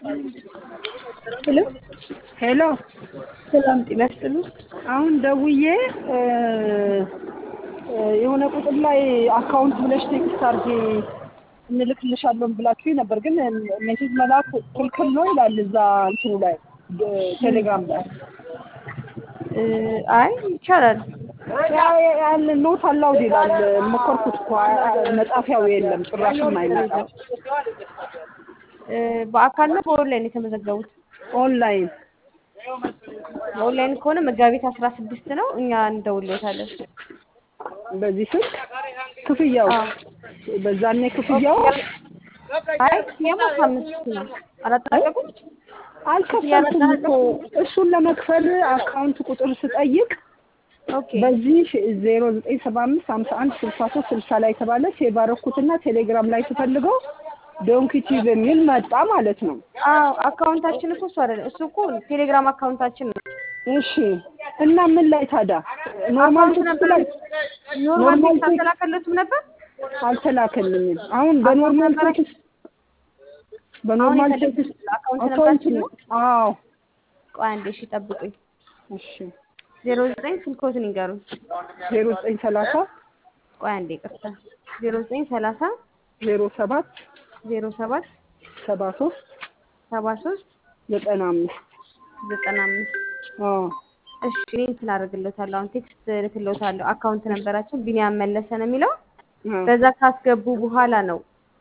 ሄሎ ሄሎ ሰላም ጤና ይስጥልኝ። አሁን ደውዬ የሆነ ቁጥር ላይ አካውንት ብለሽ ቴክስት አድርጌ እንልክልሻለን ብላችሁኝ ነበር፣ ግን ሜሴጅ መላክ ክልክል ነው ይላል እዛ እንትኑ ላይ ቴሌግራም ላይ። አይ ይቻላል። ያን ኖት አላውድ ይላል። ሞከርኩት እኮ መጻፊያው የለም ጭራሽም አይመጣም። በአካል ነው በኦንላይን የተመዘገቡት? ኦንላይን በኦንላይን ከሆነ መጋቢት አስራ ስድስት ነው እኛ እንደውልዎታለን። በዚህ ስልክ ክፍያው በዛኔ ክፍያው አይ ክፍያማ አስራ አምስት ነው። አላጠናቀቁም? አልከፈልኩም እኮ እሱን ለመክፈል አካውንት ቁጥር ስጠይቅ ኦኬ በዚህ ዜሮ ዘጠኝ ሰባ አምስት ሀምሳ አንድ ስልሳ ሶስት ስልሳ ላይ የተባለ ሴቭ አደረኩትና ቴሌግራም ላይ ስፈልገው ዶንኪቲ በሚል መጣ ማለት ነው። አዎ አካውንታችን እኮ እሱ አይደለም። እሱ እኮ ቴሌግራም አካውንታችን ነው። እሺ እና ምን ላይ ታዲያ ኖርማል አካውንት ቴክስት ነበር ላይ ኖርማል ኖርማል ቴክስት አልተላከለትም ነበር? አልተላከልኝም። አሁን በኖርማል ነበረ? ቴክስት በኖርማል አሁን የፈለጉት ቴክስት አካውንት አካውንት ነበራችሁ ነው። ነው? አዎ ቆይ አንዴ እሺ ጠብቁኝ። እሺ ዜሮ ዘጠኝ ስልኮትን ይንገሩኝ። ዜሮ ዘጠኝ ሰላሳ ቆይ አንዴ ይቅርታ። ዜሮ ዘጠኝ ሰላሳ ዜሮ ሰባት ዜሮ ሰባት ሰባ ሶስት ሰባ ሶስት ዘጠና አምስት ዘጠና አምስት አዎ እሺ እኔ እንትን አደርግልዎታለሁ። አሁን ቴክስት እልክልዎታለሁ። አካውንት ነበራችን ቢኒያም መለሰ ነው የሚለው። አዎ በዛ ካስገቡ በኋላ ነው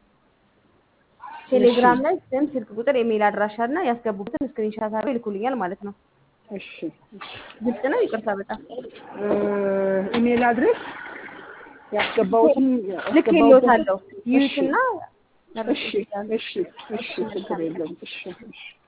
ቴሌግራም ላይ ስም፣ ስልክ ቁጥር፣ ኢሜይል አድራሻ እና ያስገቡበትን ስክሪንሻት አድርገው ይልኩልኛል ማለት ነው። እሺ ግልጽ ነው። ይቅርታ በጣም ኢሜል አድሬስ ያስገባሁትን ልክ ያስገባሁትን- ይልዎታለሁ። እሺ ይዩትና እሺ እሺ እሺ ችግር የለም እሺ እሺ